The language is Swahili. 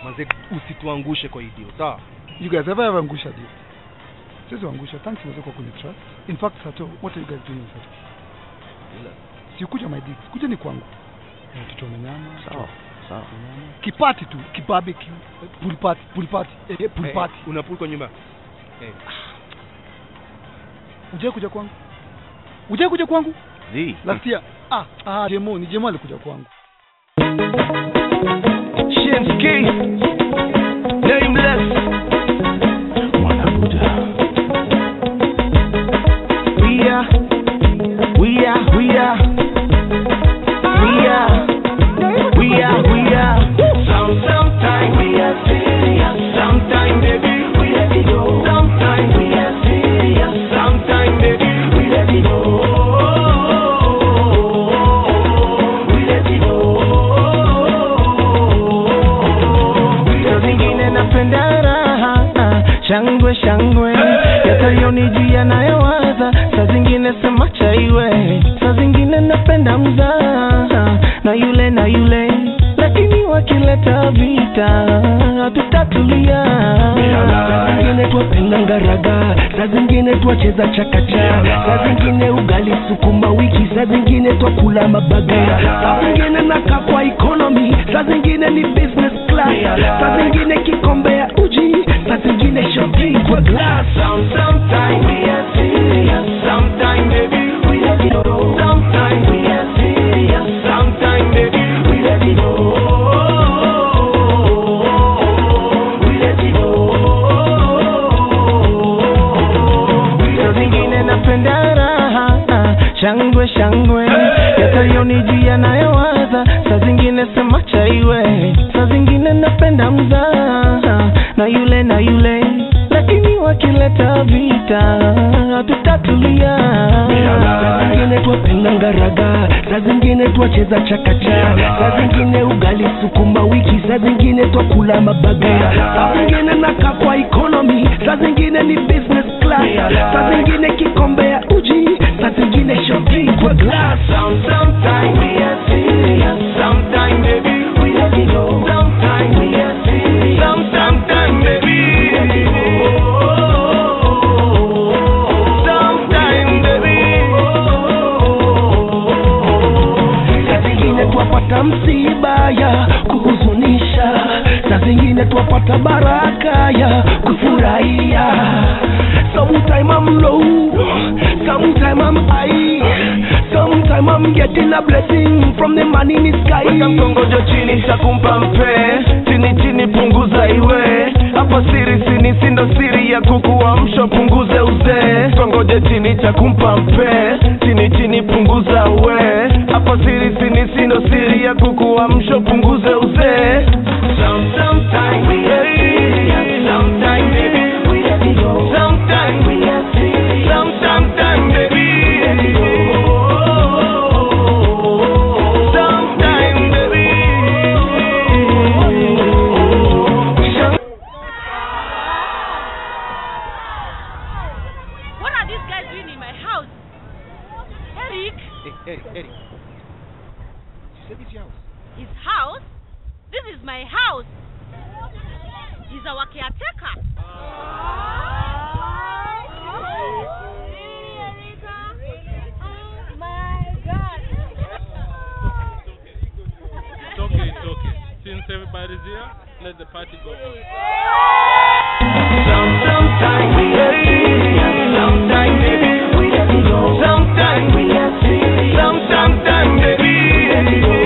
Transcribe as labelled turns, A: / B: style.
A: manze usituangushe kwa hii deal sawa
B: You guys ever ever angusha deal? Sisi angusha. Thanks mzee kwa kuni trust. In fact, Sato, what are you guys doing Sato? Si kuja my digs. Kuja ni kwangu. Eh, tuchome nyama.
C: Sawa, sawa.
B: tuchome nyama. Kipati tu, kibarbecue, eh, pool party, pool party, eh, pool
A: Eh,
B: party.
A: una pool kwa nyumba eh.
B: Uje kuja kwangu. Uje kuja kwangu?
C: Zi.
B: Last year. Ah, ah, Jemo, ni Jemo alikuja kwangu.
D: Shinsky, nameless. We are, we are, we are, we are, we are, we are. Some, sometime we are serious, sometime baby we let it go. Sometime we are serious, sometime baby we let it go. We let it go. Saa zingine napenda raha ah, shangwe shangwe yatayonijia yanayowaza saa zingine sema chaiwe saa zingine napenda mzaha na yule na yule lakini wakileta vita hatutatulia saa zingine twapenda ngaraga saa zingine twacheza chakacha saa zingine ugali sukuma wiki saa zingine twakula mabaga saa zingine naka kwa economy saa zingine ni business class saa zingine kikombe ya uji saa zingine shopping kwa glass Some, sometime we are serious sometime baby we let it go sometime we are serious sometime baby we let it go we let it go saa zingine napenda raha ah, shangwe shangwe yatayonijia yanayowaza saa zingine sema chaiwe saa zingine napenda mzaha na yule na yule lakini wakileta vita hatutatulia saa zingine twapenda ngaraga saa zingine twacheza chakacha saa zingine ugali sukuma wiki saa zingine twakula mabaga saa zingine naka kwa economy saa zingine ni business class saa zingine kikombe ya uji saa zingine shopping kwa glass Some, sometime we are serious sometime baby we let it go sometime we are serious some, sometime baby we let it go sometime baby saa zingine twapata msiba ya kuhuzunisha saa zingine twapata baraka ya kufurahia sometime I'm low sometime I'm high sometime I'm getting a blessing from the man in the sky weka mkongojo chini takumpa mpe chini chini punguza iwe hapa siri sini sindo siri ya kukuamsha punguze uzee kongoje chini cha kumpa mpe chini chini punguza uwe hapa siri sini sindo siri ya kukuamsha punguze uzee Some- sometime we are serious, sometime baby we let it go. Sometime we are serious, some- sometime baby we let it go. Sometime baby.
E: What are these guys doing in my house? Eric,
A: Hey, Eric, Eric. You said it's your house.
E: his house? This is my house. He's our caretaker.
F: It's okay, it's okay. Since everybody's here, let the party go on.
D: Some, sometime we are serious, sometime baby we let it go. Sometime we are serious, some, sometime baby we let it go.